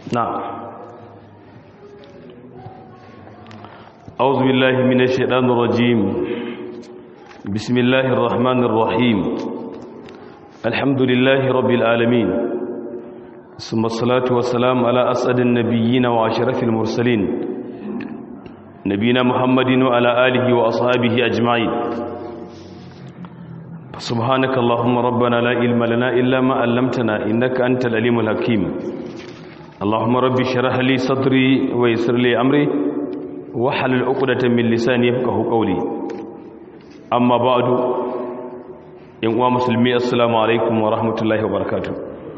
نعم أعوذ بالله من الشيطان الرجيم بسم الله الرحمن الرحيم الحمد لله رب العالمين ثم الصلاة والسلام على أسعد النبيين وأشرف المرسلين نبينا محمد وعلى آله وأصحابه أجمعين سبحانك اللهم ربنا لا علم لنا إلا ما علمتنا إنك أنت العليم الحكيم اللهم رب اشرح لي صدري ويسر لي أمري واحلل عقدة من لساني يفقهوا قولي أما بعد إن مسلمي السلام عليكم ورحمة الله وبركاته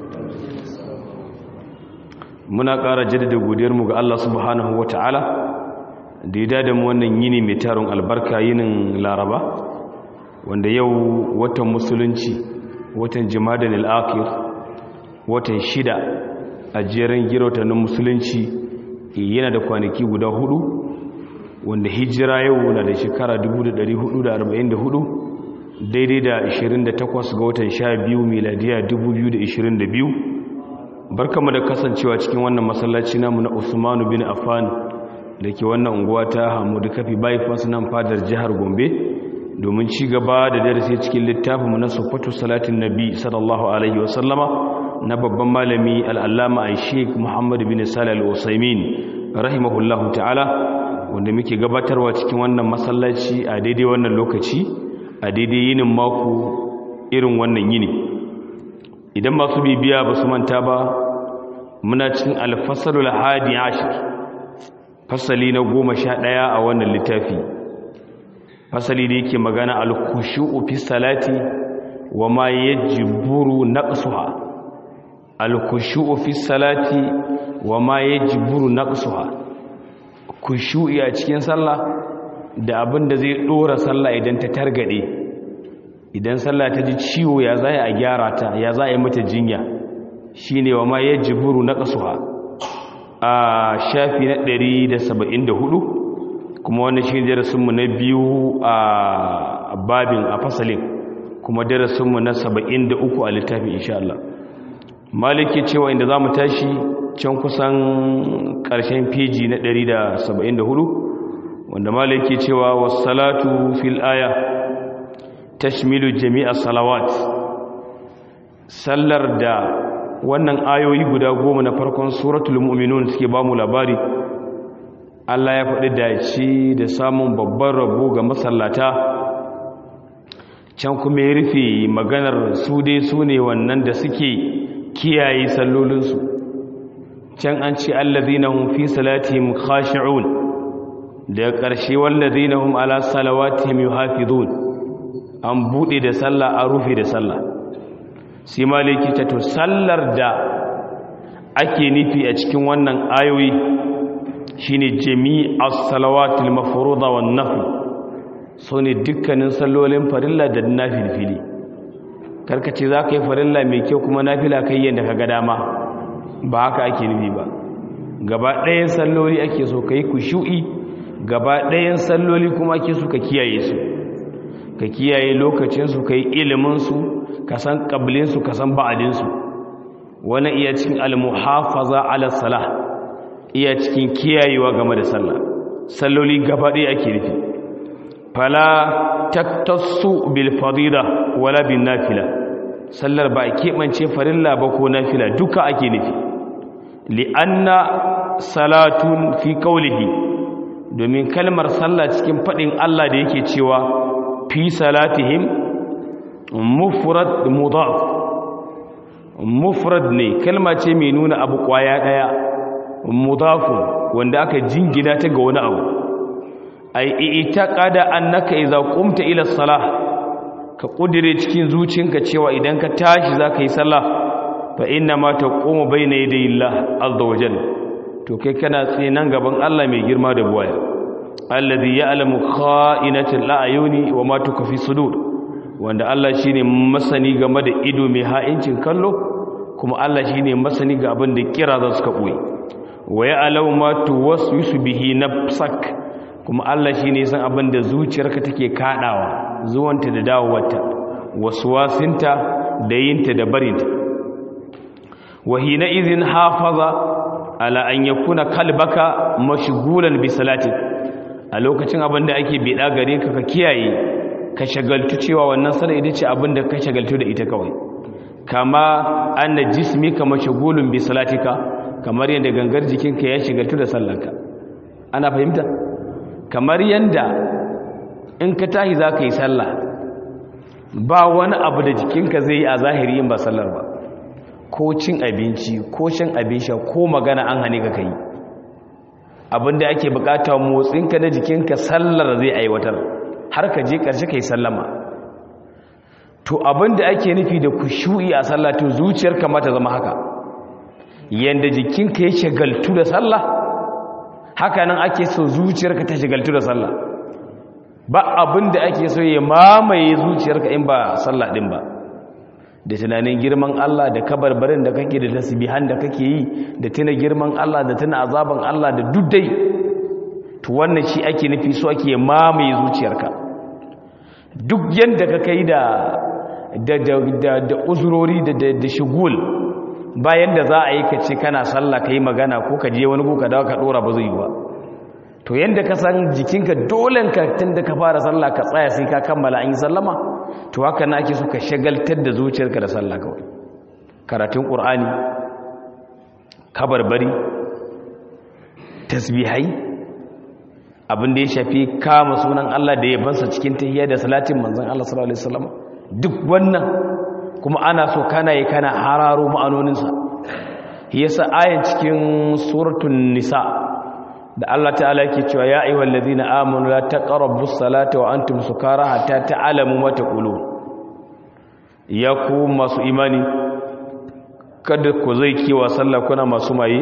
muna ƙara jaddada godiyarmu ga Allah subhanahu wata'ala da ya dada mu wannan yini mai tarin albarka yinin laraba wanda yau watan musulunci watan jimadan al'akir watan shida a jerin girotanin musulunci yana da kwanaki guda hudu wanda hijira yau na da shekara 1444 daidai da 28 ga watan 12 miladiya 2022 barkamu da kasancewa cikin wannan masallaci namu na Usmanu bin Affan da ke wannan unguwa ta Hamudu Kafi bypass nan fadar jihar Gombe domin ci gaba da darasi cikin littafin mu na Sufatu Salatin Nabi sallallahu alaihi wa sallama na babban malami al-Allama Sheikh Muhammad bin Salih al-Usaimin rahimahullahu ta'ala wanda muke gabatarwa cikin wannan masallaci a daidai wannan lokaci a daidai yinin mako irin wannan yini idan masu bibiya ba su manta ba muna cikin alfasalul hadi ashir fasali na goma sha ɗaya a wannan littafi fasali da yake magana alkushu'u fi salati wa ma yajburu naqsuha alkushu'u fi salati wa ma yajburu naqsuha kushu'i a cikin sallah da abin da zai dora sallah idan ta targade idan sallah ta ji ciwo ya za a gyara ta ya za a yi mata jinya shi ne wa ma ya jiburu na ƙasuwa a shafi na 174 kuma wani shi darasinmu na biyu a babin a fasalin kuma darasinmu na 73 a littafin insha Allah maliki cewa inda za mu tashi can kusan ƙarshen feji na 174 wanda maliki cewa wasu salatu fil aya tashmilu jami'a salawat sallar da wannan ayoyi guda goma na farkon suratul mu'minun suke bamu labari Allah ya faɗi dace da samun babban rabo ga masallata can kuma ya rufe maganar su dai su ne wannan da suke kiyaye sallolinsu can an ce allazina hum fi salatihim khashi'un da ƙarshe wallazina hum ala salawatihim yuhafizun an buɗe da sallah an rufe da sallah sai maliki ta to sallar da ake nufi a cikin wannan ayoyi shine jami'as salawatul mafruḍa wan nafl ne dukkanin sallolin farilla da nafilfili karkace za ka yi farilla mai kyau kuma nafila kai yadda ka ga dama ba haka ake nufi ba gaba ɗayan salloli ake so ka yi kushu'i gaba ɗayan salloli kuma ake so ka kiyaye su ka kiyaye lokacinsu ka yi iliminsu ka san ƙablinsu ka san ba'adinsu wani iya cikin almuhafaza ala salah iya cikin kiyayewa game da sallah salloli gaba ɗaya ake nufi fala taktassu bil fadila wala bin nafila sallar ba keɓance farilla ba ko nafila duka ake nufi li'anna salatun fi qawlihi domin kalmar sallah cikin faɗin Allah da yake cewa fi salatihim mufrad mudaf mufrad ne kalma ce mai nuna abu kwaya daya mudafun wanda aka jingina ta ga wani abu ai itaqada annaka idza qumta ila salah ka kudire cikin zuciyarka cewa idan ka tashi zaka yi sallah fa inna ma taqumu bayna yaday Allah azza wajalla to kai kana tsaye nan gaban Allah mai girma da buwaya alladhi ya'lamu kha'inatal a'yuni wa ma tukfi sudur wanda Allah shine masani game da ido mai ha'incin kallo kuma Allah shine masani ga abin da kira za su ka boye wa ya'lamu ma tuwaswisu bihi nafsak kuma Allah shine san abin da zuciyarka take kadawa zuwanta da dawowarta waswasinta da yinta da barinta wa hina idhin hafaza ala an yakuna kalbaka mashghulan bi salati a lokacin abin da ake bida gare ka ka kiyaye ka shagaltu cewa wannan sallar ita ce abin da ka shagaltu da ita kawai kama anna jismika mashghulun bi salatika kamar yadda gangar jikinka ya shagaltu da sallarka ana fahimta kamar yadda in ka tahi za ka yi sallah ba wani abu da jikinka zai yi a zahiri yin ba sallar ba ko cin abinci ko shan abin sha ko magana an hane ka kai abinda ake bukata motsinka na jikinka sallar zai aiwatar har ka je karshe kai sallama to abinda ake nufi da kushu'i a sallah to zuciyarka ma ta zama haka yanda jikinka ya shagaltu da sallah haka nan ake so zuciyarka ta shagaltu da sallah ba abinda ake so ya mamaye zuciyarka in ba sallah din ba da tunanin girman Allah da kabarbarin da kake da tasbihan da kake yi da tuna girman Allah da tuna azaban Allah da duddai to wannan shi ake nufi so ake mamaye zuciyarka duk yanda ka kai da da da da uzurori da da shugul bayan da za a yi ka ce kana sallah kai magana ko ka je wani buka dawo ka dora ba zai yi ba to yanda ka san jikinka dole ka tunda ka fara sallah ka tsaya sai ka kammala an yi sallama to haka na ake so ka shagaltar da zuciyarka da sallah kawai karatun qur'ani kabarbari tasbihai abin da ya shafi kama sunan Allah da yabansa cikin tahiyya da salatin manzon Allah sallallahu alaihi wasallam duk wannan kuma ana so kana yi kana hararo ma'anoninsa yasa ayan cikin suratul nisa da Allah ta'ala yake cewa ya ayyuhal ladina amanu la taqrabus salata wa antum sukara hatta ta'lamu ma taqulun ya ku masu imani kada ku zai kiwa sallah kuna masu maye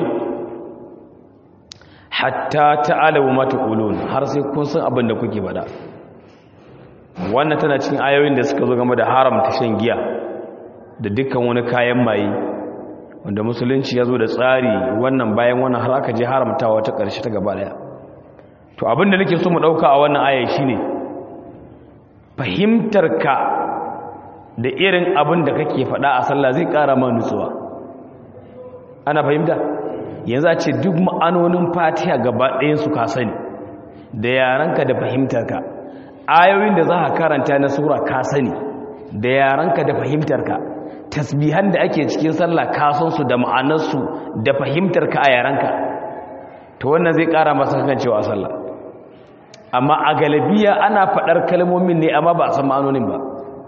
hatta ta'lamu ma taqulun har sai kun san abin da kuke faɗa wannan tana cikin ayoyin da suka zo game da haramta shan giya da dukkan wani kayan maye wanda musulunci ya zo da tsari wannan bayan wannan har aka je haramtawa ta ƙarshe ta gaba daya to abinda nake so mu ɗauka a wannan aya shine fahimtarka da irin abin da kake faɗa a sallah zai ƙara ma nutsuwa ana fahimta yanzu a ce duk ma'anonin fatiha gaba ɗayansu ka sani da yaranka da fahimtarka ayoyin da za ka karanta na sura ka sani da yaranka da fahimtarka tasbihan da ake cikin sallah kasansu da ma'anarsu da fahimtar ka a yaranka to wannan zai kara masa kan cewa sallah amma a galabiya ana faɗar kalmomin ne amma ba a san ma'anonin ba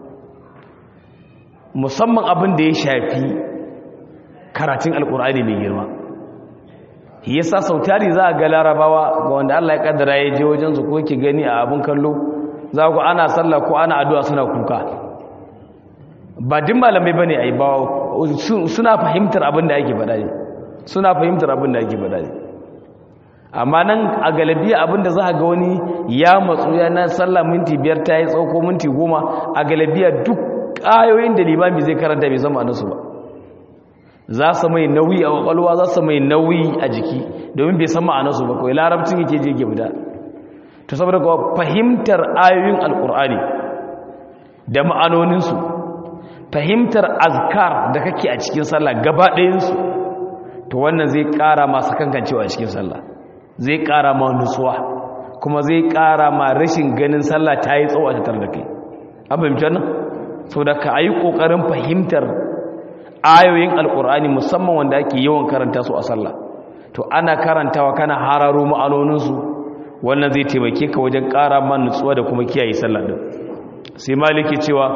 musamman abin da ya shafi karatun alkur'ani mai girma yasa sautari za a ga larabawa ga wanda Allah ya kaddara ya je wajen su ko ki gani a abin kallo za ku ana sallah ko ana addu'a suna kuka ba din malamai ba ne a yi ba suna fahimtar abin da ake faɗa ne suna fahimtar abin da ake faɗa ne amma nan a galabiya abin da za a ga wani ya matsu ya na sallah minti biyar ta yi tsauko minti goma a galabiya duk ƙayoyin da limami zai karanta bai zama nasu ba za su mai nauyi a kwakwalwa za su mai nauyi a jiki domin bai san ma'anarsu ba kawai larabcin yake je gida to saboda kuwa fahimtar ayoyin alkur'ani da ma'anoninsu fahimtar azkar da kake a cikin sallah gaba ɗayansu to wannan zai ƙara masu kankancewa a cikin sallah zai ƙara ma nutsuwa kuma zai ƙara ma rashin ganin sallah ta yi tsawo a tattar da kai an fahimci wannan sau da ka yi ƙoƙarin fahimtar ayoyin alƙur'ani musamman wanda ake yawan karanta su a sallah to ana karantawa kana hararo ma'anoninsu wannan zai taimake ka wajen ƙara ma nutsuwa da kuma kiyaye sallah din sai maliki cewa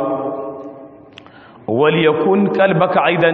وليكن قلبك ايضا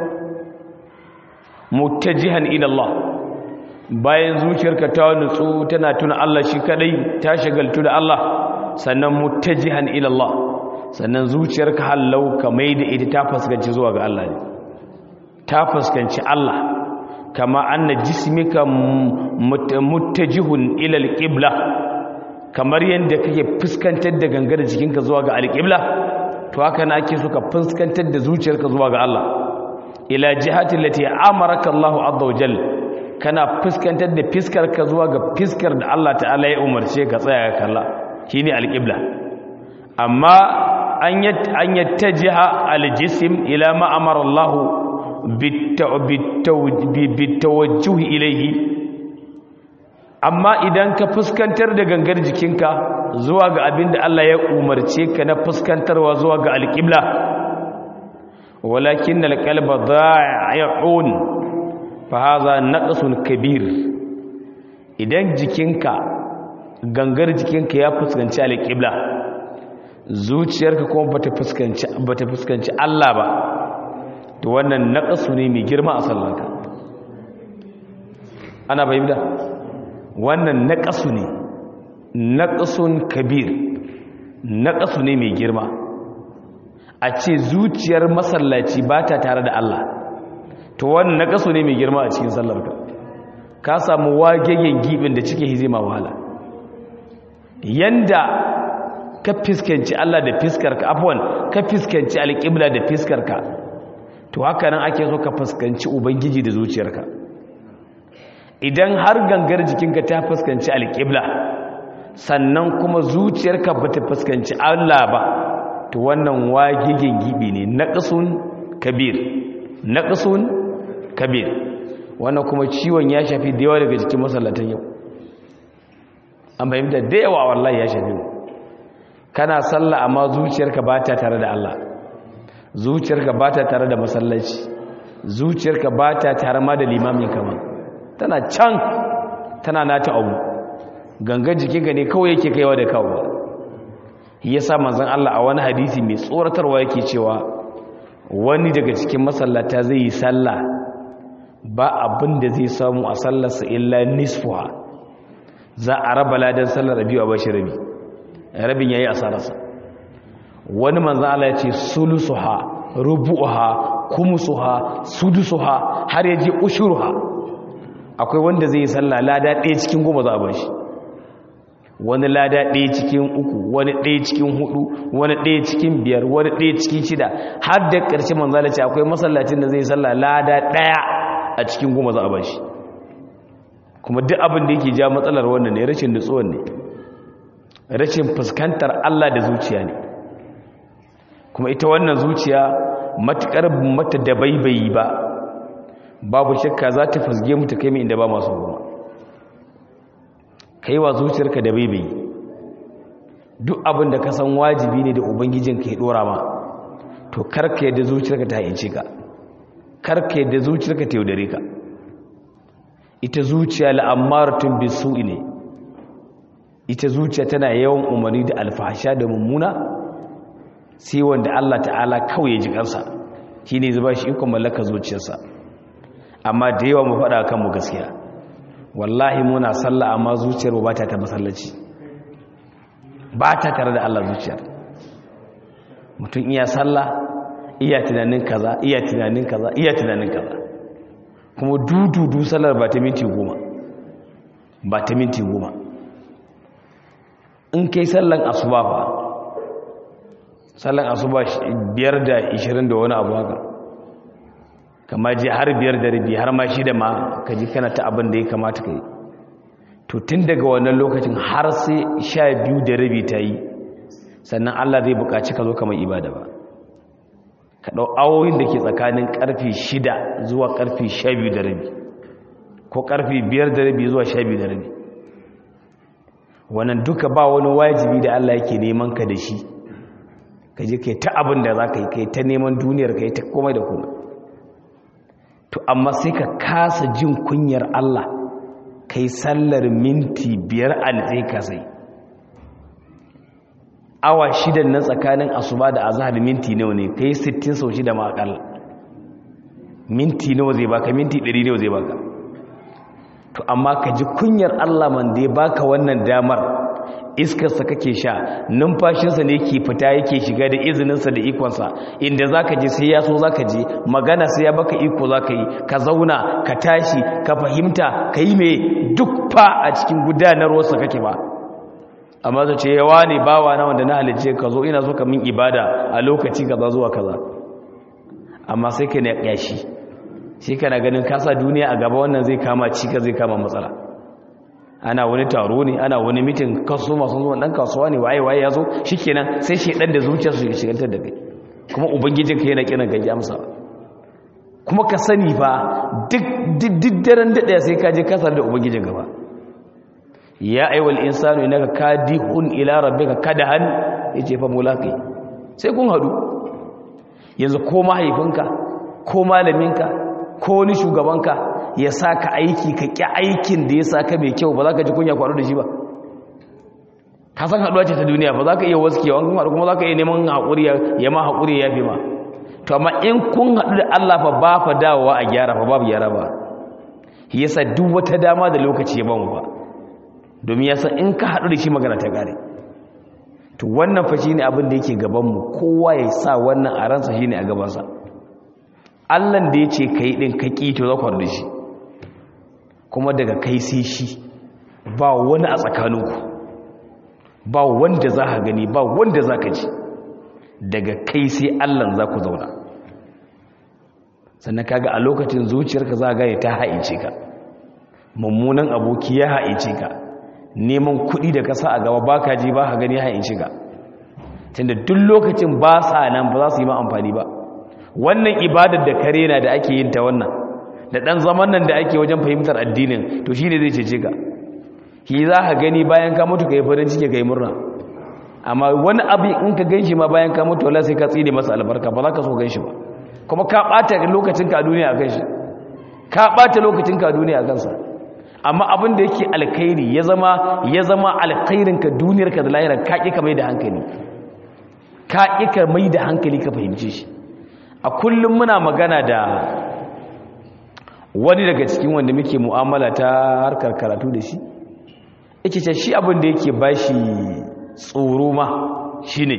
متجها الى الله bayan zuciyarka ta nutsu tana tuna Allah shi kadai ta shagaltu da Allah sannan muttajihan ila Allah sannan zuciyarka hallau ka maida ita ta fuskanci zuwa ga Allah ne ta fuskanci Allah kama anna jismika muttajihun ila alqibla kamar yanda kake fuskantar da gangar jikinka zuwa ga alqibla to haka na ake suka fuskantar da zuciyarka zuwa ga Allah ila jihati lati amaraka Allahu azza wajal kana fuskantar da fiskarka zuwa ga fiskar da Allah ta'ala ya umarce ka tsaya ka kalla shine alqibla amma an yat an yattajiha aljism ila ma amara Allah bitawajjuh ilayhi amma idan ka fuskantar da gangar jikinka zuwa ga abin da Allah ya umarce ka na fuskantarwa zuwa ga alƙibla walakin alqalba dha'i'un fa hadha naqsun kabir idan jikinka gangar jikinka ya fuskanci alƙibla zuciyarka kuma bata fuskanci bata fuskanci Allah ba to wannan naqsu ne mai girma a sallarka ana bayyana wannan naqsu ne naqsun kabir naqsu ne mai girma a ce zuciyar masallaci ba ta tare da Allah to wannan naqsu ne mai girma a cikin sallarka ka samu wagegen gibin da cike hizima wahala yanda ka fiskanci Allah da fiskarka afwan ka fiskanci alƙibla da fiskarka to haka nan ake so ka fuskanci ubangiji da zuciyarka idan har gangar jikinka ta fuskanci alƙibla sannan kuma zuciyarka ba ta fuskanci Allah ba to wannan wagigin gibi ne naqsun kabir naqsun kabir wannan kuma ciwon ya shafi da yawa daga cikin masallatan yau an bayyana da yawa wallahi ya shafi mu kana sallah amma zuciyarka ba ta tare da Allah zuciyarka ba ta tare da masallaci zuciyarka ba ta tare ma da limamin kama tana can tana nata abu gangan jikinka ne kawai yake kaiwa da kawo ya sa manzan Allah a wani hadisi mai tsoratarwa yake cewa wani daga cikin masallata zai yi sallah ba abin da zai samu a sallarsa illa nisfuwa za a raba ladan sallar rabi a bashi rabi rabin yayi asararsa wani manzan Allah ya ce sulusuha rubu'uha kumusuha sudusuha har yaje ushuruha akwai wanda zai yi sallah lada ɗaya cikin goma za a bashi wani lada ɗaya cikin uku wani ɗaya cikin hudu wani ɗaya cikin biyar wani ɗaya cikin shida har da ƙarshe manzala ce akwai masallacin da zai yi sallah lada ɗaya a cikin goma za a bashi kuma duk abin da yake ja matsalar wannan ne rashin nutsuwan ne rashin fuskantar Allah da zuciya ne kuma ita wannan zuciya matukar mata da baibayi ba babu shakka za ta fasge mu ta kai mu inda ba masu goma kai wa zuciyarka da baibayi duk abin da ka san wajibi ne da ubangijinka ya dora ma to karka yadda zuciyarka ta hayyace ka karka yadda zuciyarka ta yaudare ka ita zuciya la'ammaratun bisu'i ne ita zuciya tana yawan umarni da alfahasha da mummuna sai wanda Allah ta'ala kawai ya ji kansa shi ne zuba shi ikon mallaka zuciyarsa amma da yawa mu faɗa kanmu gaskiya wallahi muna sallah amma zuciyar ba ta ta masallaci ba ta tare da Allah zuciyar mutum iya sallah iya tunanin kaza iya tunanin kaza iya tunanin kaza kuma dududu sallar ba ta minti goma ba ta minti goma in kai sallan asuba fa sallan asuba biyar da ishirin da wani abu haka kama je har biyar da rabi har ma shida ma ka ji kana ta abin da ya kamata ka yi to tun daga wannan lokacin har sai sha biyu da rabi ta yi sannan allah zai buƙaci ka zo kamar ibada ba ka ɗau awoyin da ke tsakanin ƙarfe shida zuwa ƙarfe sha biyu da rabi ko ƙarfe biyar da rabi zuwa sha biyu da rabi wannan duka ba wani wajibi da allah yake neman ka da shi ka je kai ta abin da za ka yi kai ta neman duniyar ka yi ta komai da komai to amma sai ka kasa jin kunyar Allah kai sallar minti biyar a nitse ka sai awa shidan na tsakanin asuba da azhar minti nawa ne kai 60 sau shida ma akalla minti nawa zai baka minti 100 nawa zai baka to amma ka ji kunyar Allah man da ya baka wannan damar iskarsa kake sha numfashinsa ne ke fita yake shiga da izininsa da ikonsa inda za ka je sai ya so za ka je magana sai ya baka iko za ka yi ka zauna ka tashi ka fahimta ka yi mai duk fa a cikin gudanarwarsa kake ba amma zai ce yawa ne bawa na wanda na halice ka zo ina so ka min ibada a lokaci kaza zuwa kaza amma sai ka ne yashi shi kana ganin kasa duniya a gaba wannan zai kama cika zai kama matsala ana wani taro ne ana wani mitin kaso masu zuwa dan kasuwa ne waye waye yazo shikenan sai shedan da zuciyar su shigantar da kai kuma ubangijin ka yana kiran gaji amsa kuma ka sani fa duk daren daɗaya sai ka je kasar da ubangijin gaba ya aiwal insanu inaka kadihun ila rabbika kadahan yace fa mulaqi sai kun hadu yanzu ko mahaifinka ko malaminka ko wani shugabanka ya saka aiki ka ki aikin da ya saka mai kyau ba za ka ji kunya kwaro da shi ba ka san haduwa ce ta duniya ba za ka iya waskewa kuma kuma za ka iya neman haƙuri ya ma haƙuri ya fi ma to amma in kun haɗu da Allah fa ba fa dawowa a gyara fa babu gyara ba yasa duk wata dama da lokaci ya bamu ba domin yasa in ka haɗu da shi magana ta gare to wannan fa shine abin da yake gaban mu kowa ya sa wannan a ransa shine a gabansa Allah da yace kai din ka ki to za ku da shi kuma daga kai sai shi ba wani a tsakaninku ba wanda za ka gani ba wanda za ka ji daga kai sai Allah za ku zauna sannan kaga a lokacin zuciyarka za ga ta haice ka mummunan aboki ya haice ka neman kuɗi da kasa a gaba baka ji ba ka gani haice ka tunda duk lokacin ba sa nan ba za su yi ma amfani ba wannan ibadar da kare na da ake yin ta wannan da ɗan zaman nan da ake wajen fahimtar addinin to shine zai cece ka shi za ka gani bayan ka mutu ka yi farin ciki ka yi murna amma wani abu in ka gan shi ma bayan ka mutu wala sai ka tsine masa albarka ba za ka so gan shi ba kuma ka ɓata lokacinka a duniya a kan shi ka ɓata lokacinka a duniya a kansa amma abin da yake alkhairi ya zama ya zama alkhairinka duniyarka da lahirar ka ƙi ka mai da hankali ka ƙi ka mai da hankali ka fahimce shi a kullum muna magana da wani daga cikin wanda muke mu'amala ta harkar karatu da shi yake ce shi abin da yake bashi tsoro ma shine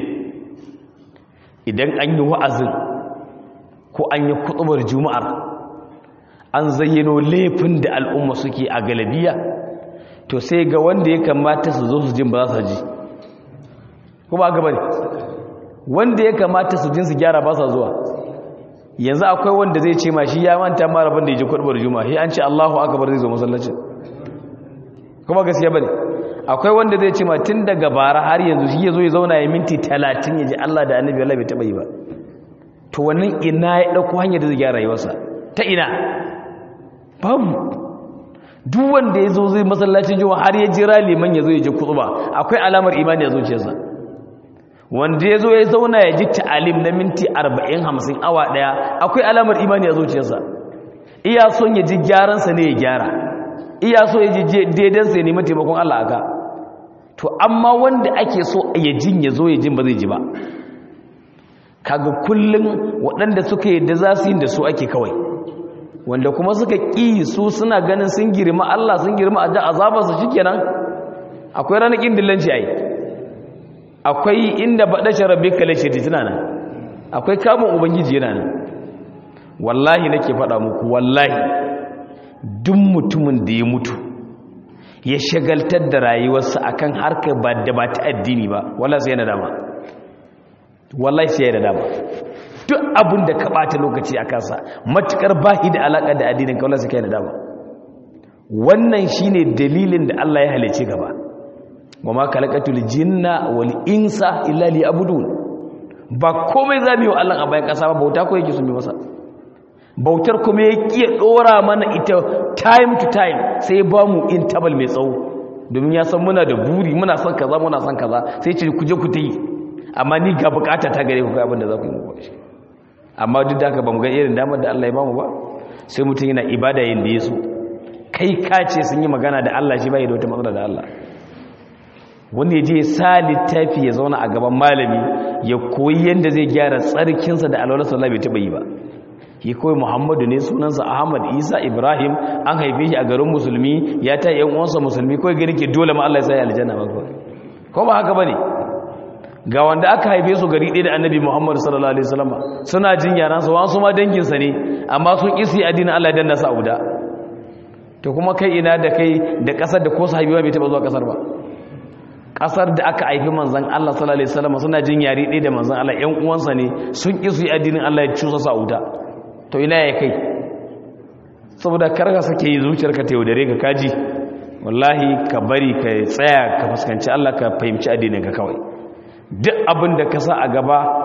idan an yi wa'azin ko an yi kutubar juma'ar an zayyano laifin da al'umma suke a galabiya to sai ga wanda ya kamata su zo su jin ba za su ji kuma gaba ne wanda ya kamata su jin su gyara ba sa zuwa yanzu akwai wanda zai ce ma shi ya manta mara ban da ya ji kutubar juma'a shi an ce allahu akabar zai zo masallacin kuma gaskiya bane akwai wanda zai ce ma tun daga bara har yanzu shi ya zo ya zauna ya minti talatin ya ji Allah da annabi Allah bai taɓa yi ba to wannan ina ya ɗauko hanyar da zai gyara rayuwarsa ta ina babu duk wanda ya zo zai masallacin juma'a har ya jira liman ya zo ya ji kutuba akwai alamar imani a zuciyarsa wanda ya zo ya zauna ya ji ta'alim na minti arba'in hamsin awa ɗaya akwai alamar imani a zuciyarsa iya son ya ji gyaransa ne ya gyara iya so ya ji daidansa ya nemi taimakon Allah aka to amma wanda ake so ya jin ya zo ya jin ba zai ji ba kaga kullum waɗanda suka yadda za su yi da su ake kawai wanda kuma suka ƙi su suna ganin sun girma Allah sun girma a azabarsa shi kenan akwai ranakin dillanci a yi akwai inda baɗashin rabbi kale ce tana nan akwai kamun ubangiji yana nan wallahi nake faɗa muku wallahi duk mutumin da ya mutu ya shagaltar da rayuwarsa akan harkar ba da ba ta addini ba wallahi sai yana dama wallahi sai yana dama duk abin da ka bata lokaci a kansa matukar bahi da alaka da addinin ka wallahi sai yana dama wannan shine dalilin da Allah ya halice gaba wa ma khalaqatul jinna wal insa illa liya'budun ba komai zamu yi wa Allah a bayan kasa ba bauta ko yake sun bi masa bautar kuma ya kiya dora mana ita time to time sai ba mu interval mai tsawo domin ya san muna da buri muna son kaza muna son kaza sai ce ku je ku ta yi amma ni ga bukata ta gare ku kai abin da za ku yi muku shi amma duk da haka ba mu ga irin damar da Allah ya bamu ba sai mutum yana ibada yin da ya so kai ka ce sun yi magana da Allah shi bai da wata matsala da Allah wanda ya je sa littafi ya zauna a gaban malami ya koyi yadda zai gyara tsarkinsa da alwalar sallah bai taɓa yi ba ya koyi muhammadu ne sunansa ahmad isa ibrahim an haife shi a garin musulmi ya ta yan uwansa musulmi kawai gani ke dole ma Allah ya sa ya aljanna ba ko ba haka bane ga wanda aka haife su gari ɗaya da annabi muhammadu sallallahu alaihi wasallam suna jin yaransa wasu ma danginsa ne amma sun isi addinin Allah ya danna sa uda to kuma kai ina da kai da ƙasar da ko sahabiwa bai taɓa zuwa ƙasar ba ƙasar da aka haifi manzan Allah sallallahu alaihi wasallam suna jin yari ɗaya da manzan Allah ƴan uwansa ne sun isi addinin Allah ya cusa sa uda to ina ya kai saboda karka sake yi zuciyarka ta yaudare ka kaji wallahi ka bari ka tsaya ka fuskanci Allah ka fahimci addinin ka kawai duk abin da ka sa a gaba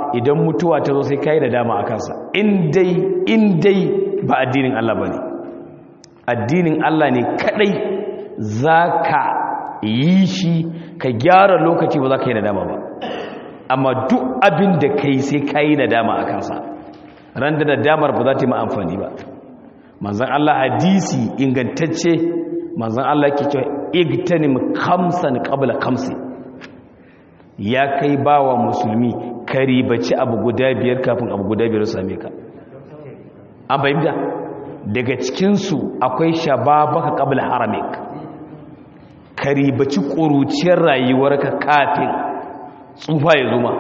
idan mutuwa ta zo sai kai da dama a kansa in dai in dai ba addinin Allah bane addinin Allah ne kadai zaka yi shi ka gyara lokaci ba za ka yi nadama ba amma duk abin da kai sai ka yi nadama a kansa ran da nadamar ba za ta yi amfani ba manzan Allah hadisi ingantacce manzan Allah ke cewa igtanim kamsan qabla kamsi ya kai bawa musulmi ka ribaci abu guda biyar kafin abu guda biyar same ka an fahimta daga cikinsu akwai shababaka qabla haramik ka ribaci ƙuruciyar rayuwarka kafin tsufa ya zuma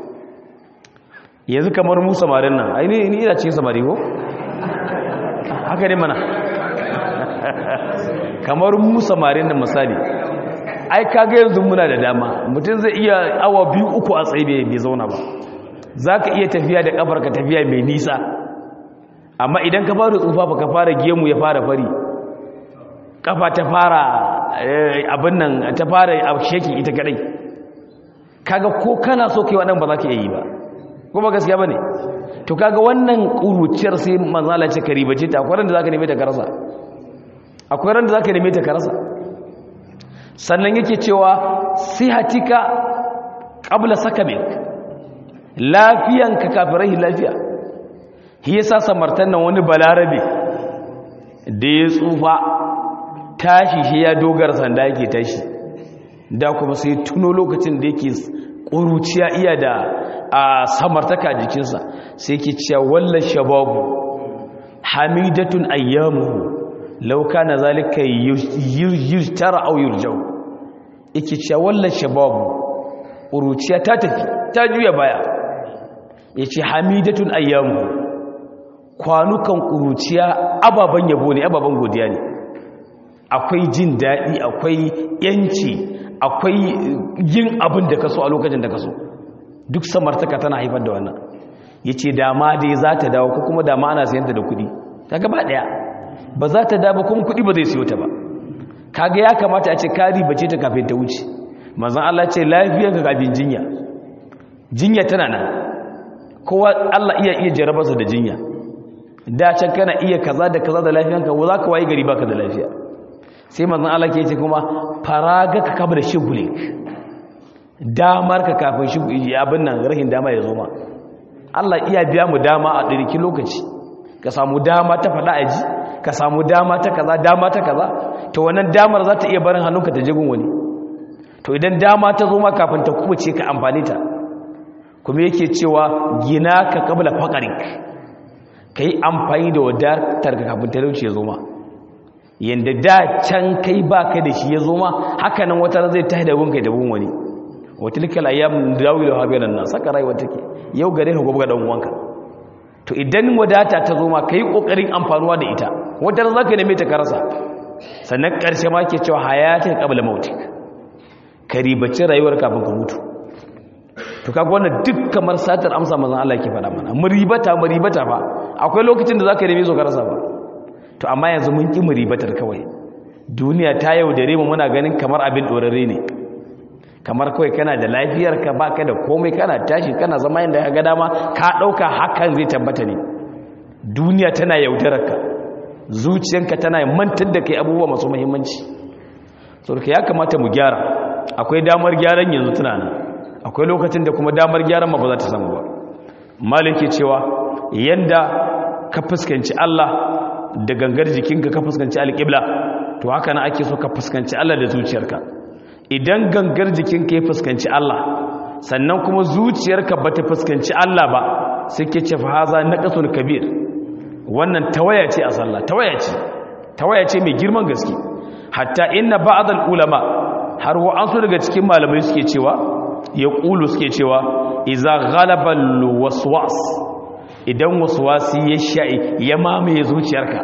yanzu kamar mu samarin nan aini ni ina ce samari ko haka ne mana kamar mu samarin nan misali ai kaga yanzu muna da dama mutum zai iya awa biyu uku a tsaye bai zauna ba za ka iya tafiya da kafar ka tafiya mai nisa amma idan ka fara tsufa ba ka fara gemu ya fara fari kafa ta fara abin nan ta fara sheki ita kadai kaga ko kana so kai wannan ba za ka yi ba ko ba gaskiya bane to kaga wannan kuruciyar sai manzala ce ka ribace ta akwai ran da zaka neme ta karasa akwai ran da zaka neme ta karasa sannan yake cewa sihatika qabla sakamik lafiyanka kafirai lafiya shi yasa samartan nan wani balarabe da ya tsufa tashi shi ya dogara sanda yake tashi da kuma sai tuno lokacin da yake ƙuruciya iya da a samartaka jikinsa sai ke cewa wallan shababu hamidatun ayyamuhu lauka na zalika yujtara au yurjau yake cewa wallan shababu ƙuruciya ta tafi ta juya baya ya ce hamidatun ayyamuhu kwanukan ƙuruciya ababen yabo ne ababen godiya ne akwai jin daɗi akwai yanci akwai yin abin da ka so a lokacin da ka so duk samartaka tana haifar da wannan ya ce dama dai za ta dawo ko kuma dama ana sayanta da kuɗi ta gaba ɗaya ba za ta dawo kuma kuɗi ba zai siyo ta ba kaga ya kamata a ce kari bace ta kafin ta wuce mazan Allah ce lafiyar ka kafin jinya jinya tana nan kowa Allah iya iya jarabarsa da jinya da can kana iya kaza da kaza da lafiyanka wa za ka waye gari baka da lafiya sai manzon Allah ke ce kuma faraga ka kaba da shigulik damar ka kafin shigulik abin nan rahin dama ya zo ma Allah iya biya mu dama a ɗirki lokaci ka samu dama ta faɗa a ji ka samu dama ta kaza dama ta kaza to wannan damar za ta iya barin hannunka ta jigun wani to idan dama ta zo ma kafin ta kubuce ka amfani ta kuma yake cewa gina ka kabla faƙarik ka yi amfani da wadatar ka kafin talauci ya zo ma yadda da can kai ba ka da shi ya zo ma hakanan wata zai ta da gunka da gun wani wata likal ayyam dawilu habilan nan saka rayuwa take yau gare ka gobe ga dan uwanka to idan wadata ta zo ma kai kokarin amfanuwa da ita wata za ka neme ta karasa sannan karshe ma ke cewa hayatin qabla mautik ka ribaci rayuwar kafin ka mutu to kaga wannan duk kamar satar amsa manzon Allah ke faɗa mana muribata muribata fa akwai lokacin da zaka neme zo ka rasa ba to amma yanzu mun ki muribatar kawai duniya ta yaudare mu muna ganin kamar abin dorare ne kamar kawai kana da lafiyar ka baka da komai kana tashi kana zama inda ka ga dama ka dauka hakan zai tabbata ne duniya tana yaudarar ka zuciyanka tana mantar da kai abubuwa masu muhimmanci saboda ya kamata mu gyara akwai damar gyaran yanzu tunana akwai lokacin da kuma damar gyaran ma ba za ta samu ba maliki cewa yanda ka fuskanci Allah da gangar jikinka ka fuskanci alƙibla to haka na ake so ka fuskanci Allah da zuciyarka idan gangar jikinka ya fuskanci Allah sannan kuma zuciyarka ba ta fuskanci Allah ba sai ke ce fahaza naqasul kabir wannan tawaya ce a sallah tawaya ce tawaya ce mai girman gaske hatta inna ba'd ulama har wa an so daga cikin malamai suke cewa ya ƙulu suke cewa iza ghalabal waswas idan waswasi ya sha'i ya mamaye zuciyarka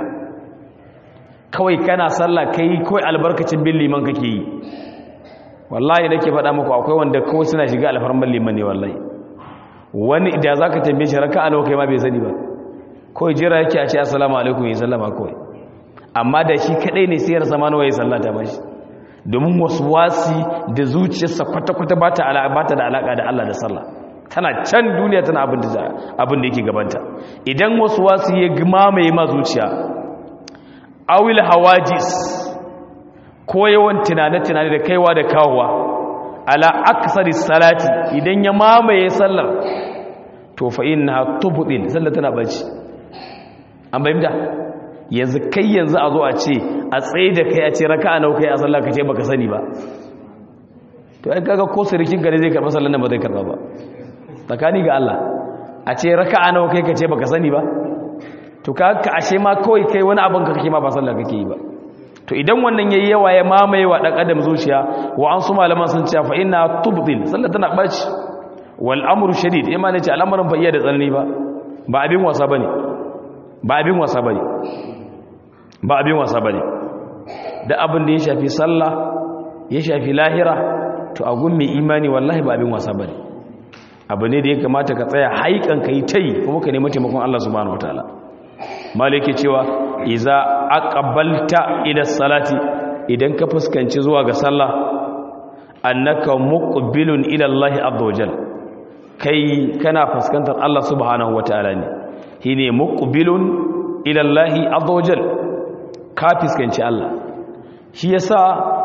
kawai kana sallah kai kawai albarkacin bin liman kake yi wallahi nake faɗa muku akwai wanda kawai suna shiga alfarman liman ne wallahi wani da za ka tambaye shi raka alawa kai ma bai sani ba kawai jira yake a ce assalamu alaikum ya sallama kawai amma da shi kadai ne sayar sama nawa ya sallata ba shi domin wasu wasi da zuciyarsa kwata-kwata ba ta da alaƙa da Allah da sallah tana can duniya tana abin da abin da yake gabanta idan wasu wasu ya mamaye ma zuciya awil hawajis ko yawan tunane-tunane da kaiwa da kawowa ala aksari salati idan ya mamaye sallar to fa inna tubdil sallar tana bace an bayyana yanzu kai yanzu a zo a ce a tsaye da kai a ce raka'a nawa kai a sallar ka ce baka sani ba to ai kaga ko sirikin gare zai karba sallar nan ba zai karba ba tsakani ga Allah a ce raka'a nawa kai ka ce baka sani ba to ka ka ashe ma kawai kai wani abin ka kake ma ba sallar kake yi ba to idan wannan yayi yawa ya mamaye wa dan adam zuciya wa an su malaman sun ce fa inna tubdil sallar tana baci wal amru shadid imani ce al'amarin ba iya da tsanani ba ba abin wasa bane ba abin wasa bane ba abin wasa bane da abin da ya shafi sallah ya shafi lahira to a gun mai imani wallahi ba abin wasa bane abu ne da ya kamata ka tsaya haikan kai tai kuma ka nemi taimakon Allah subhanahu wataala malike cewa iza aqbalta ila salati idan ka fuskanci zuwa ga sallah annaka muqbilun ila Allah azza wajal kai kana fuskantar Allah subhanahu wataala ne shine muqbilun ila Allah azza wajal ka fuskanci Allah shi yasa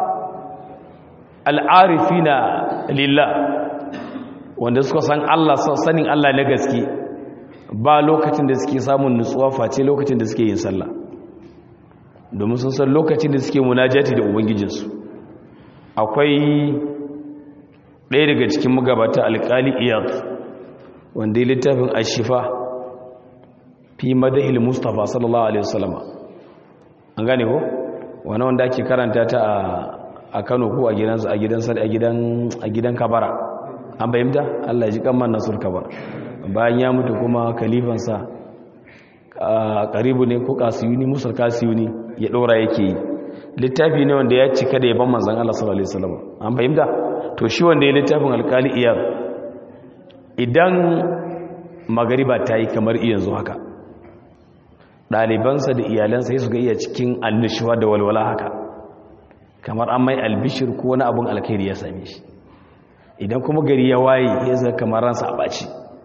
al'arifina lillah wanda suka san Allah sanin Allah na gaske ba lokacin da suke samun nutsuwa face lokacin da suke yin sallah domin sun san lokacin da suke munajati da ubangijinsu akwai ɗaya daga cikin magabata alƙali iyad wanda ya littafin ashifa fi madahil mustafa sallallahu alaihi wasallama an gane ko wani wanda ake karanta ta a kano ko a gidansa a gidan a gidan a gidan kabara an bayyanta Allah ya ji kamman nasur kabara bayan ya mutu kuma kalifansa karibu ne ko kasiyuni musul kasiyuni ya dora yake yi littafi ne wanda ya cika da yaban manzon Allah sallallahu alaihi wasallam an fahimta to shi wanda ya littafin alkali iyar idan magariba ta yi kamar yanzu haka ɗalibansa da iyalansa su ga iya cikin annishuwa da walwala haka kamar an mai albishir ko wani abun alkhairi ya same shi idan kuma gari ya waye ya zai kamar ransa a ɓaci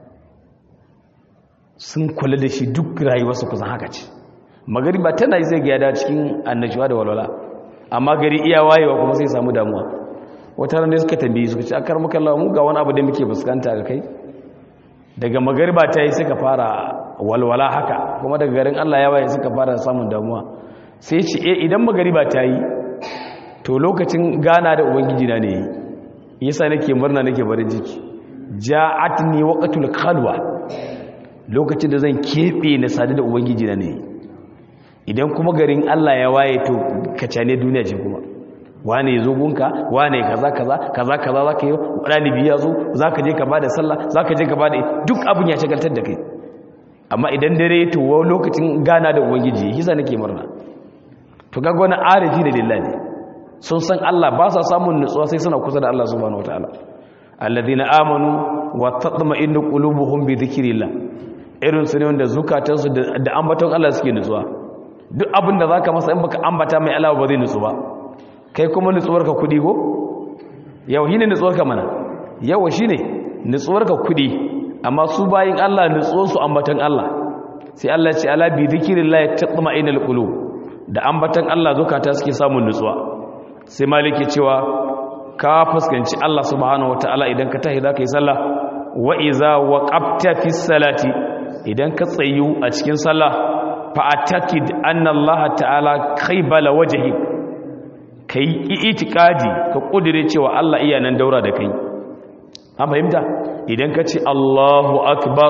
sun kula da shi duk rayuwarsa kusan haka ce magari ba tana zai ga yada cikin annashuwa da walwala amma gari iya wayewa kuma sai samu damuwa wata ranar suka tambayi suka ce a kar muka lawa mu ga wani abu da muke fuskanta ga kai daga magariba ta yi suka fara walwala haka kuma daga garin Allah ya waye suka fara samun damuwa sai ce eh idan magariba ta yi to lokacin gana da ubangiji na ne yi yasa nake murna nake barin ciki ja'atni waqtul khalwa lokacin da zan kebe na sadu da ubangiji na ne idan kuma garin Allah ya waye to kacane duniya ce kuma wane yazo gunka wane kaza kaza kaza kaza zaka yi dalibi ya zo zaka je ka bada sallah zaka je ka bada duk abun ya shagaltar da kai amma idan dare to lokacin gana da ubangiji yasa nake murna to kaga wani arifi da lillahi sun san Allah ba sa samun nutsuwa sai suna kusa da Allah subhanahu wataala alladhina amanu wa tatma'innu qulubuhum bi dhikrillah irin su ne wanda zukatansu da ambaton Allah suke nutsuwa duk abin da zaka masa in baka ambata mai Allah ba zai nutsu ba kai kuma nutsuwarka kudi go yau shine nutsuwarka mana yawa shine nutsuwarka kudi amma su bayin Allah nutsuwar su ambaton Allah sai Allah ya ce ala bi dhikrillah tatma'innul qulub da ambaton Allah zukata suke samun nutsuwa sai maliki cewa ka fuskanci Allah subhanahu wataala idan ka tahi zaka yi sallah wa iza waqafta fi salati idan ka tsayu a cikin sallah fa atakid anna Allah ta'ala qaybala wajhi kai itikadi ka kudire cewa Allah iya nan daura da kai an fahimta idan ka ce Allahu akbar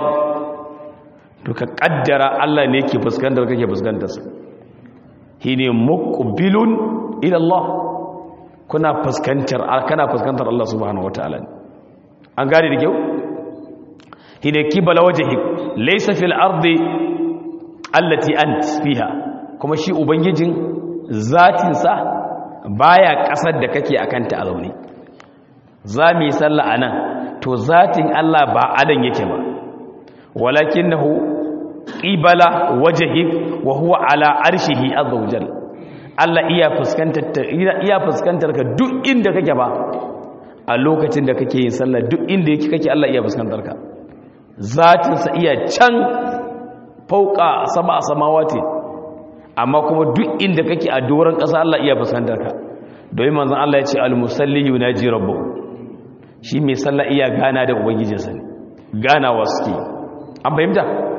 to ka kaddara Allah ne yake fuskantar kake fuskantar sa shine muqbilun ila Allah kuna fuskantar kana fuskantar Allah subhanahu wataala an gane da kyau hine kibala wajhi laysa fil ardi allati ant fiha kuma shi ubangijin zatin sa baya kasar da kake akanta a zaune zami sallah anan to zatin Allah ba adan yake ba walakinahu qibala wajhi wa huwa ala arshihi azza wajalla Allah iya fuskantar iya fuskantar ka duk inda kake ba a lokacin da kake yin sallah duk inda yake kake Allah iya fuskantar ka zatinsa iya can fauka sama a samawati amma kuma duk inda kake a doron ƙasa Allah iya fuskantar ka domin manzon Allah ya ce al-musalli yunaji rabbahu shi mai sallah iya gana da ubangijinsa ne ganawa suke an fahimta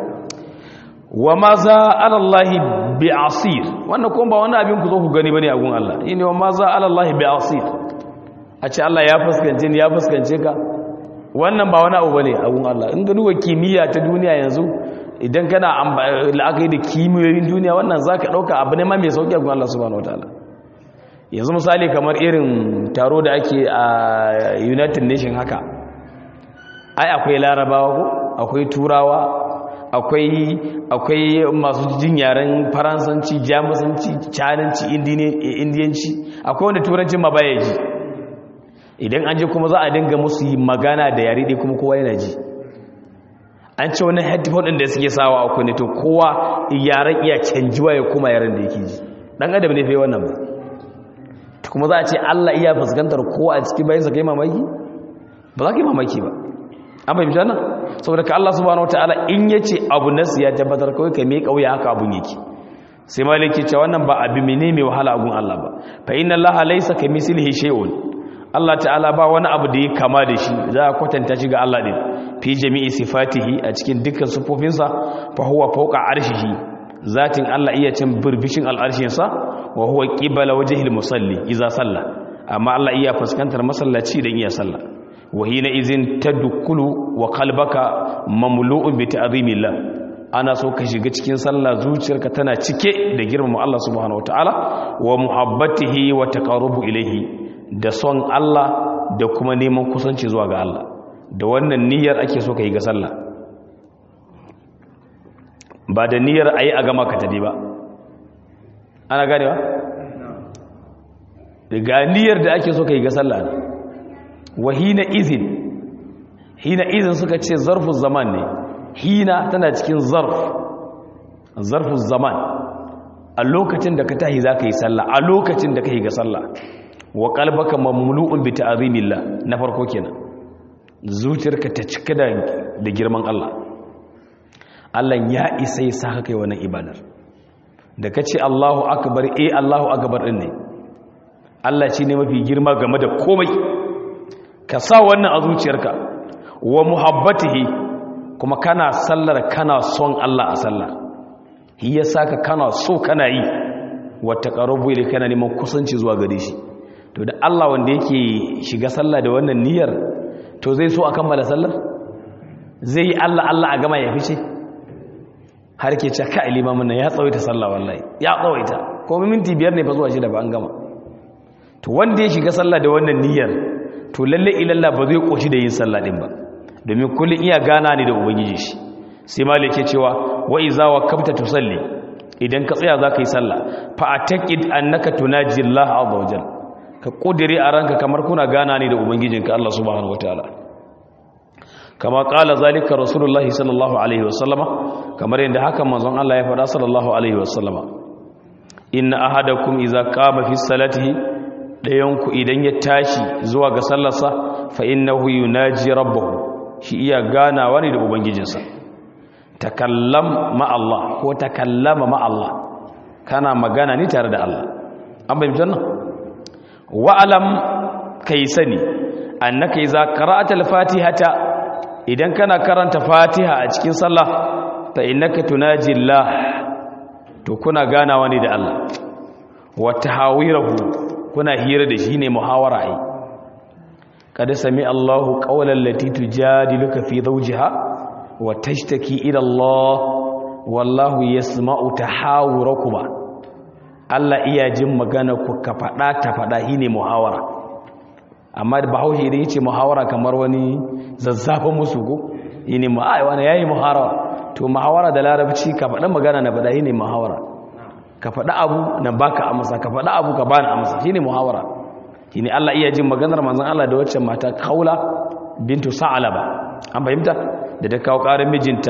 wa ma za alallahi bi asir wannan kuma ba wani abin ku zo ku gani bane a gun Allah ne wa ma za alallahi bi asir a ce Allah ya fuskance ni ya fuskance ka wannan ba wani abu bane a gun Allah in ga duba kimiyya ta duniya yanzu idan kana la'akari da kimiyoyin duniya wannan zaka dauka abu ne ma mai sauki a gun Allah subhanahu wataala yanzu misali kamar irin taro da ake a United Nation haka ai akwai larabawa ko akwai turawa akwai akwai masu jin yaren faransanci jamusanci cananci indiyanci akwai wanda turancin ma baya ji idan an ji kuma za a dinga musu yi magana da yare dai kuma kowa yana ji an ce wani headphone ɗin da suke sawa a kunne to kowa yaren iya canjiwa ya kuma yaren da yake ji ɗan adam ne fai wannan ba kuma za a ce allah iya fuskantar kowa a cikin bayansa ka yi mamaki ba za ka yi mamaki ba an fahimci wannan saboda ka Allah subhanahu wataala in yace abu nasu ya tabbatar kawai ka mai kauya haka abun yake sai maliki ce wannan ba abi mene mai wahala agun Allah ba fa inna Allah laysa kamithlihi shay'un Allah ta'ala ba wani abu da ya kama da shi za a kwatanta shi ga Allah din fi jami'i sifatihi a cikin dukkan sifofinsa fa huwa fawqa arshihi zatin Allah iya cin birbishin al'arshin sa wa huwa qibala wajhil musalli idza salla amma Allah iya fuskantar masallaci dan iya sallah wahina izin tadukulu wa qalbaka mamlu'un bi ta'zimillah ana so ka shiga cikin sallah zuciyarka tana cike da girmama Allah subhanahu wataala wa muhabbatihi wa taqarrubu ilayhi da son Allah da kuma neman kusanci zuwa ga Allah da wannan niyyar ake so ka yi ga sallah ba da niyyar ayi a gama ka tadi ba ana ganewa ga niyyar da ake so ka yi ga sallah ne wa hina izin hina izin suka ce zarfin zaman ne hina tana cikin zarf zarfin zaman a lokacin da ka tahi za ka yi sallah a lokacin da ka yi ga sallah wa kalbaka mamlu'un bi ta'zimillah na farko kenan zuciyarka ta cika da da girman Allah Allah ya isa ya saka kai wannan ibadar da kace Allahu akbar eh Allahu akbar din ne Allah shine mafi girma game da komai ka sa wannan a zuciyarka wa muhabbatihi kuma kana sallar kana son Allah a sallar shi ya saka kana so kana yi wata ƙarubu ile kana neman kusanci zuwa gare shi to da Allah wanda yake shiga sallah da wannan niyyar to zai so a kammala sallar zai yi Allah Allah a gama ya fice har ke ce ka limamin nan ya tsawaita sallah wallahi ya tsawaita ko minti biyar ne fa zuwa shida ba an gama to wanda ya shiga sallah da wannan niyyar to lalle ilalla ba zai koshi da yin sallah din ba domin kullun iya gana ne da ubangiji shi sai malik ke cewa wa iza waqafta tusalli idan ka tsaya zaka yi sallah fa ataqid annaka tunaji Allah azza wajal ka kudiri a ranka kamar kuna gana ne da ubangijinka Allah subhanahu wataala kama qala zalika rasulullahi sallallahu alaihi wasallama kamar yadda haka manzon Allah ya faɗa sallallahu alaihi wasallama inna ahadakum iza qama fi salatihi ɗayanku idan ya tashi zuwa ga sallarsa fa innahu yunaji rabbahu shi iya ganawa ne da ubangijinsa takallam ma Allah ko takallama ma Allah kana magana ne tare da Allah an bayyana nan wa alam kai sani annaka idza qara'ata al-fatihata idan kana karanta fatiha a cikin sallah fa innaka tunaji Allah to kuna ganawa ne da Allah wa tahawirahu kuna hira da shi ne muhawara ai kada sami Allahu qawlan lati tujadiluka fi zawjiha wa tashtaki ila Allah wallahu yasma'u tahawurakuma Allah iya jin magana ku ka fada ta fada shine muhawara amma da bahaushe idan yace muhawara kamar wani zazzafin musu go yini mu ai wani yayi muhawara to muhawara da larabci ka fada magana na fada shine muhawara ka faɗi abu na baka amsa ka faɗi abu ka bani amsa shine muhawara shine Allah iya jin maganar manzon Allah da wacce mata Kaula bintu Sa'alaba an fahimta da ta kawo ƙarin mijinta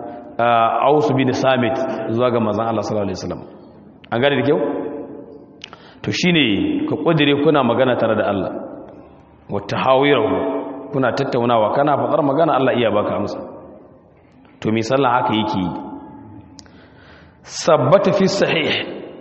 Aus bin Samit zuwa ga manzon Allah sallallahu alaihi wasallam an gane da kyau to shine ka kudire kuna magana tare da Allah wata hawirahu kuna tattaunawa kana faɗar magana Allah iya baka amsa to mai sallah haka yake yi sabbata fi sahih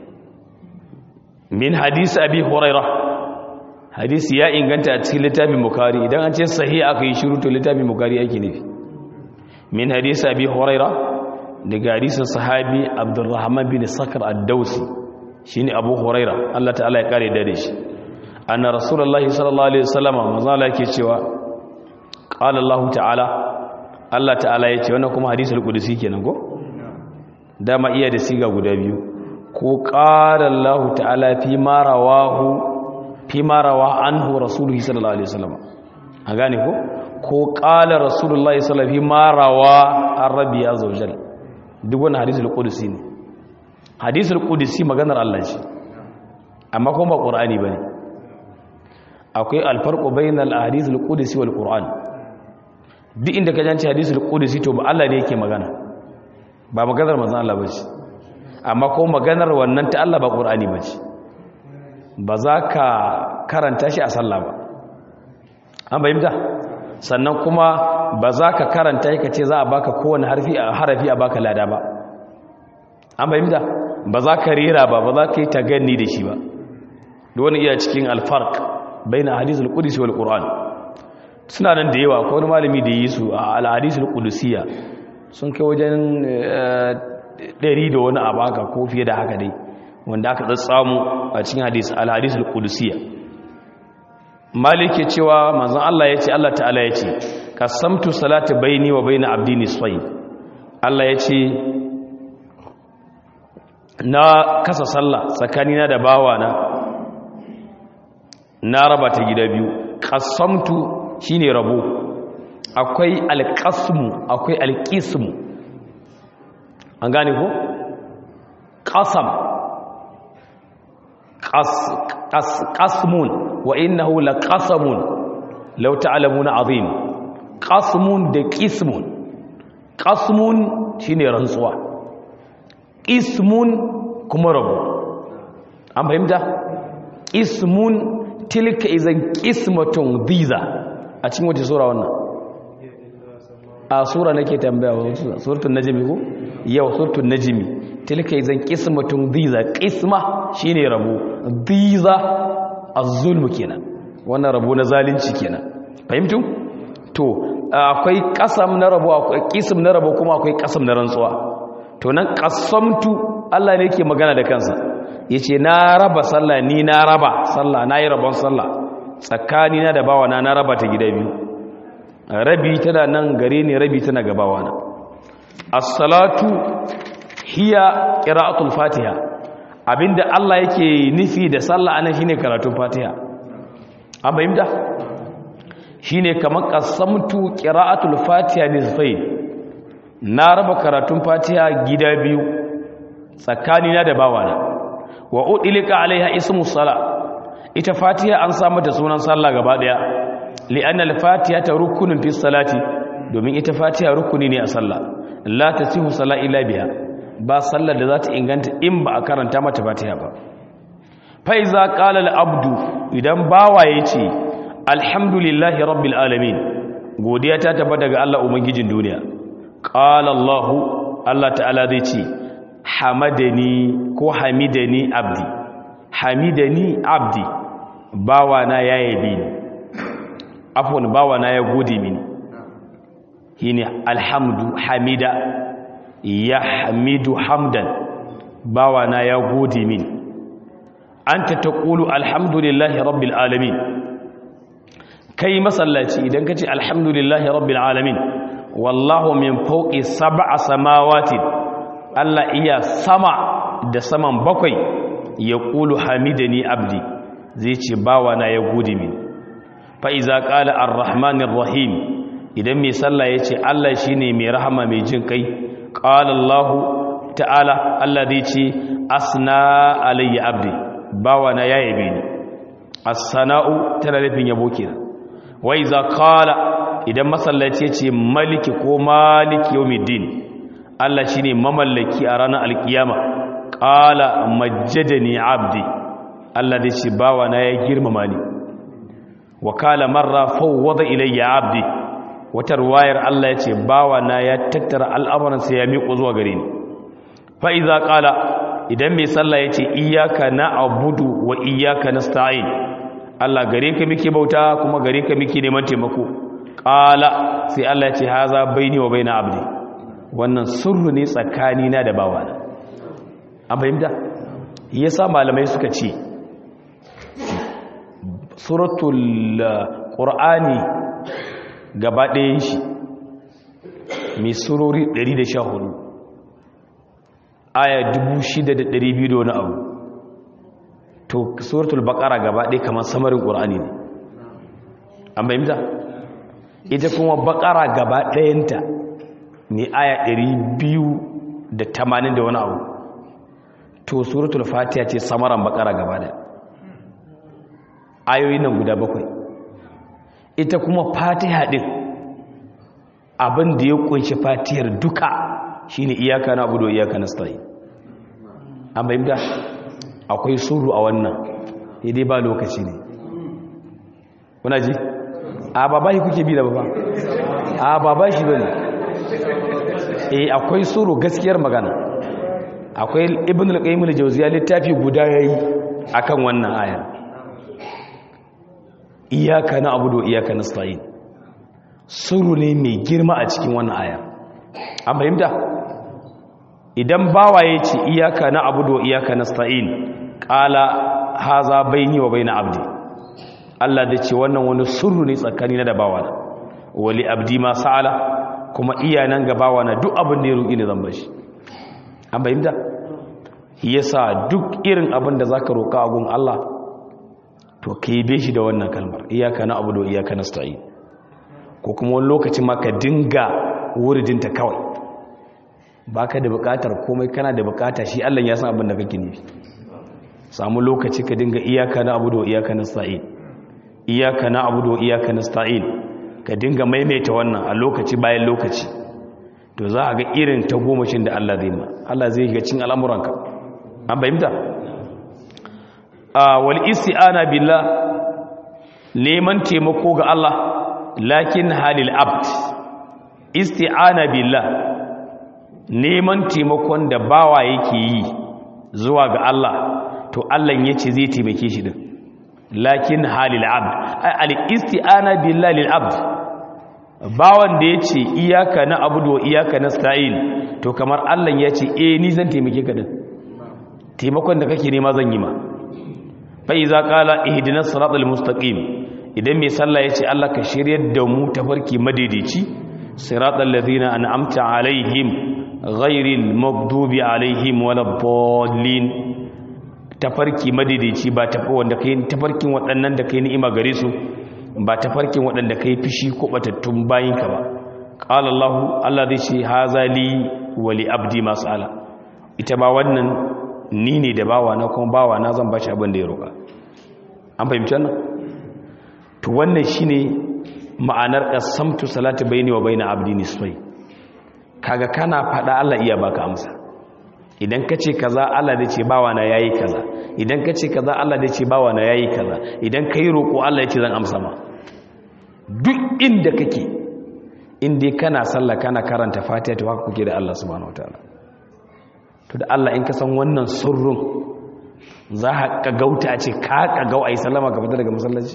min hadisi abi huraira hadisi ya inganta a cikin littafin bukari idan an ce sahih aka yi shiru to littafin bukari yake nufi min hadisi abi huraira daga hadisin sahabi abdurrahman bin sakar ad-dausi shine abu huraira Allah ta'ala ya kare da shi anna rasulullahi sallallahu alaihi wasallam manzo Allah yake cewa qala Allah ta'ala Allah ta'ala yace wannan kuma hadisul qudsi kenan ko dama iya da siga guda biyu ko qala Allah ta'ala fi ma rawahu fi ma rawa anhu rasulullahi sallallahu alaihi wasallam a gane ko ko qala rasulullahi sallallahu alaihi ma rawa ar-rabbi azza wajalla duk wannan hadisul qudsi ne hadisul qudsi maganar Allah ce amma kuma ba qur'ani bane akwai alfarqu bainal ahadithul qudsi wal qur'an duk inda ka janci hadisul qudsi to ba Allah ne yake magana ba maganar manzon Allah bace amma ko maganar wannan ta Allah ba qur'ani bace ba za ka karanta shi a sallah ba an bayyana sannan kuma ba za ka karanta ka ce za a baka kowane harfi a harafi a baka lada ba an bayyana ba za ka rera ba ba za ka yi taganni da shi ba da wani iya cikin alfarq baina hadisul qudsi wal qur'an suna nan da yawa ko wani malami da yi su a al hadisul qudsiya sun kai wajen 100 da wani abaka ko fiye da haka dai wanda aka tsatsamu a cikin hadis al hadisul qudsiya malike cewa manzon Allah yace Allah ta'ala yace qasamtu salati baini wa baina abdi nisfayn Allah yace na kasa sallah tsakanina da bawana na raba ta gida biyu qasamtu shine rabo akwai alqasmu akwai alqismu an gane ko qasam qasmun wa innahu laqasamun law ta'lamuna azim qasmun da qismun qasmun shine rantsuwa ismun kuma rabo an fahimta ismun tilka izan qismatun dhiza a cikin wata sura wannan a sura nake tambaya suratul najmi ko yau suratul najmi tilka izan qismatun dhiza qisma shine rabo dhiza az-zulm kenan wannan rabo na zalunci kenan fahimtu to akwai kasam na rabo akwai qism na rabo kuma akwai kasam na rantsuwa to nan qasamtu Allah ne yake magana da kansa yace na raba sallah ni na raba sallah nayi rabon sallah tsakani na da bawana na raba ta gida biyu rabi tana nan gare ni rabi tana ga bawana as-salatu hiya qira'atul fatiha abinda Allah yake nufi da sallah anan shine karatun fatiha an bayyana shine kamar qasamtu qira'atul fatiha nisfayn na raba karatun fatiha gida biyu tsakanina da bawana wa udilika alaiha ismu sala ita fatiha an samu da sunan sallah gaba daya li'anna al-fatiha ta rukunin fi salati domin ita fatiha rukuni ne a sallah la tasihu sala illa biha ba sallar da za ta inganta in ba a karanta mata fatiha ba fa iza qala al-abdu idan bawa yace alhamdulillahi rabbil alamin godiya ta tabbata daga Allah ubangijin duniya qala Allah Allah ta'ala zai ce hamadani ko hamidani abdi hamidani abdi bawana ya yabe ni afwan bawana ya gode mini shine alhamdu hamida ya hamidu hamdan bawana ya gode mini anta taqulu alhamdulillahi rabbil alamin kai masallaci idan kace alhamdulillahi rabbil alamin wallahu min fawqi sab'a samawati Allah iya sama da saman bakwai ya qulu hamidani abdi zai ce bawana ya gode mini fa iza qala arrahmanir rahim idan mai sallah yace Allah shine mai rahama mai jin kai qala Allah ta'ala Allah zai ce asna alayya abdi bawana ya yabe ni as-sana'u tana nufin yabo kenan wa iza qala idan masallaci yace maliki ko maliki yawmiddin Allah shine mamallaki a ranar alkiyama qala majjadani abdi Allah zai ce bawana ya girmama ni wa kala marra fawwada ilayya abdi wata ruwayar Allah yace bawa na ya tattara al'amuran sa ya miƙo zuwa gare ni fa idza qala idan mai sallah yace iyyaka na'budu wa iyyaka nasta'in Allah gare ka muke bauta kuma gare ka muke neman taimako qala sai Allah yace haza baini wa baina abdi wannan sirru ne tsakani na da bawa na an fahimta yasa malamai suka ce suratul qur'ani gaba ɗayan shi mai surori 114 aya 6,200 da wani abu to suratul baqara gaba ɗaya kamar samarin qur'ani ne an fahimta ita kuma baqara gaba ɗayanta mai aya 280 da wani abu to suratul fatiha ce samaran baqara gaba ɗaya ayoyi nan guda bakwai ita kuma fatiha din abin da ya kunshi fatihar duka shine iyaka na abudu iyaka nasta'in an bayyana akwai suru a wannan dai ba lokaci ne kuna ji a baba shi kuke bi da baba a baba shi bane eh akwai suru gaskiyar magana akwai ibn al-qayyim al-jawziyya littafi guda yayi akan wannan ayar iyaka na abudu iyaka na sta'in suru ne mai girma a cikin wannan aya an fahimta idan bawa ya ce iyaka na abudu iyaka na sta'in ƙala haza baini wa baina abdi Allah da ce wannan wani suru ne tsakani na da bawa na wali abdi ma sa'ala kuma iya nan ga bawa na duk abin da ya roƙi ne zan bashi an fahimta yasa duk irin abin da zaka roƙa a gun Allah to ka yi shi da wannan kalmar iyaka na abu da iyaka na sta'i ko kuma wani lokacin ma ka dinga wuridinta kawai ba ka da bukatar komai kana da bukata shi allon ya san abin da kake nufi samu lokaci ka dinga iyaka na abu da iyaka na sta'i iyaka na abu da iyaka na sta'i ka dinga maimaita wannan a lokaci bayan lokaci to za a ga irin ta gomashin da allah zai ma allah zai ga cin al'amuranka an fahimta wal isti'ana billah neman taimako ga Allah lakin halil abd isti'ana billah neman taimakon da bawa yake yi zuwa ga Allah to Allah yace zai taimake shi din lakin halil abd al isti'ana billah lil abd bawan da yace iyyaka na abudu wa iyyaka nasta'in to kamar Allah yace eh ni zan taimake ka din taimakon da kake nema zan yi ma fa'iza ƙala ihidinar siratul mustaqim idan mai sallah ya ce Allah ka shiryar da mu tafarki madaidaici siratul ladina an'amta alaihim ghairil maghdubi alaihim waladdallin tafarki madaidaici ba tafi wanda kai tafarkin waɗannan da kai ni'ima gare su ba tafarkin waɗanda kai fishi ko batattun bayinka ba qala Allah Allah zai ce hazali wa li abdi masala ita ba wannan ni ne da bawa na kuma bawa na zan bashi abin da ya roƙa an fahimci wannan to wannan shine ma'anar qasamtu salati baini wa baina abdi nisfai kaga kana fada Allah iya baka amsa idan kace kaza Allah da ce bawa na yayi kaza idan kace kaza Allah da ce bawa na yayi kaza idan kai roƙo Allah ya ce zan amsa ma duk inda kake inda kana sallah kana karanta fatiha to haka kuke da Allah subhanahu wataala to da Allah in ka san wannan surrun za ka gauta a ce ka kagau a yi salama ka fita daga masallaci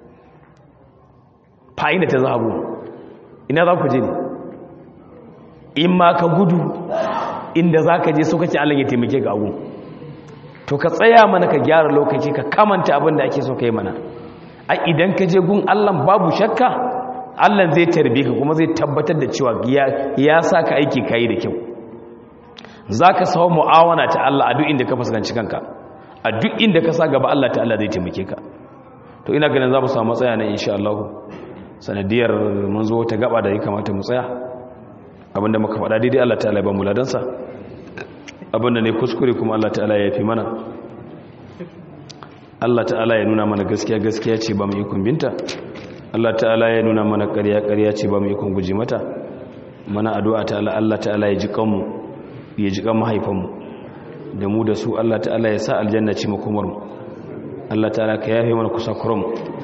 fa'ina ta zahabu ina za ku je ne in ma ka gudu inda za ka je so kake Allah ya taimake ga agun to ka tsaya mana ka gyara lokaci ka kamanta abin da ake so ka yi mana a idan ka je gun Allah babu shakka Allah zai tarbe ka kuma zai tabbatar da cewa ya sa ka aiki ka yi da kyau za ka samu mu'awana ta Allah a duk inda ka fuskanci kanka a duk inda ka sa gaba Allah ta Allah zai taimake ka to ina ganin za mu samu matsaya na insha Allah sanadiyar mun zo ta gaba da ya kamata mu tsaya abinda muka faɗa daidai Allah ta'ala ya ba mu ladansa abinda ne kuskure kuma Allah ta'ala ya fi mana Allah ta'ala ya nuna mana gaskiya gaskiya ce ba mu ikon binta Allah ta'ala ya nuna mana ƙarya ƙarya ce ba mu ikon guji mata mana addu'a ta'ala Allah ta'ala ya ji kanmu ya ji kan mahaifanmu da mu da su Allah ta'ala ya sa aljanna ce makomarmu Allah ta'ala ka yafe mana kusa kurum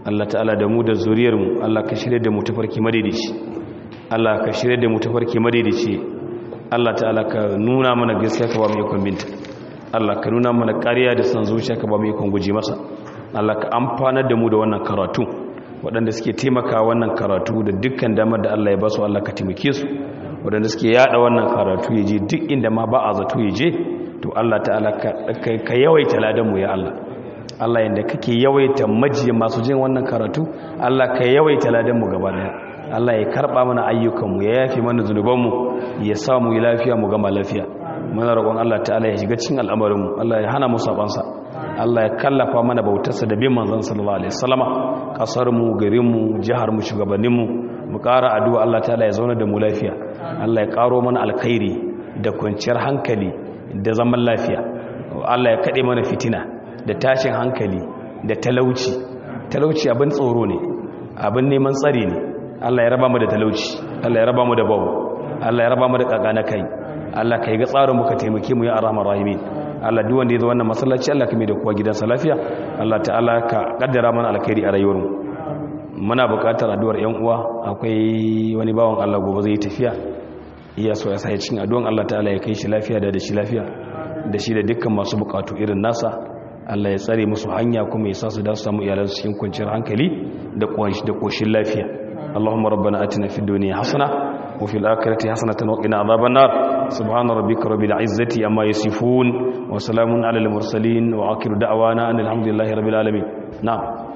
Allah ta'ala da mu da zuriyar mu Allah ka shirye da mu tafarki madaidaici Allah ka shirye da mu tafarki madaidaici Allah ta'ala ka nuna mana gaskiya ka ba mu ikon binta Allah ka nuna mana ƙarya da san zuciya ka ba mu ikon guji masa Allah ka amfanar da mu da wannan karatu waɗanda suke taimaka wannan karatu da dukkan damar da Allah ya ba su Allah ka taimake su waɗanda suke yada wannan karatu ya je duk inda ma ba a zato ya je to Allah ta'ala ka yawaita ladan mu ya Allah Allah yanda kake yawaita majiya masu jin wannan karatu Allah ka yawaita ladan mu gaba daya Allah ya karba mana ayyukan mu ya yafi mana zunuban mu ya sa mu lafiya mu gama lafiya muna roƙon Allah ta'ala ya shiga cikin al'amarin mu Allah ya hana mu sabansa Allah ya kallafa mana bautarsa da bin manzon sallallahu alaihi wasallama kasar mu garin mu jihar mu shugabannin mu mu ƙara addu'a Allah ta'ala ya zauna da mu lafiya Allah ya ƙaro mana alkhairi da kwanciyar hankali da zaman lafiya Allah ya kaɗe mana fitina da tashin hankali da talauci talauci abin tsoro ne abin neman tsari ne Allah ya raba mu da talauci Allah ya raba mu da babu Allah ya raba mu da kakana kai Allah ka yi ga tsarin muka taimake mu ya arhamar rahimin Allah duk wanda ya zo wannan masallaci Allah ka mai da kowa gidansa lafiya Allah ta'ala ka kaddara mana alkhairi a rayuwar mu muna buƙatar addu'ar ƴan uwa akwai wani bawan Allah gobe zai tafiya iya so ya sai cikin addu'an Allah ta'ala ya kai shi lafiya da da shi lafiya da shi da dukkan masu buƙatu irin nasa Allah ya tsare musu hanya kuma ya sa su da su samu iyalansu cikin kwanciyar hankali da da koshin lafiya اللهم ربنا اتنا في الدنيا حسنه وفي الاخره حسنه وقنا عذاب النار سبحان ربك رب العزه عما يصفون وسلام على المرسلين واخر دعوانا ان الحمد لله رب العالمين نعم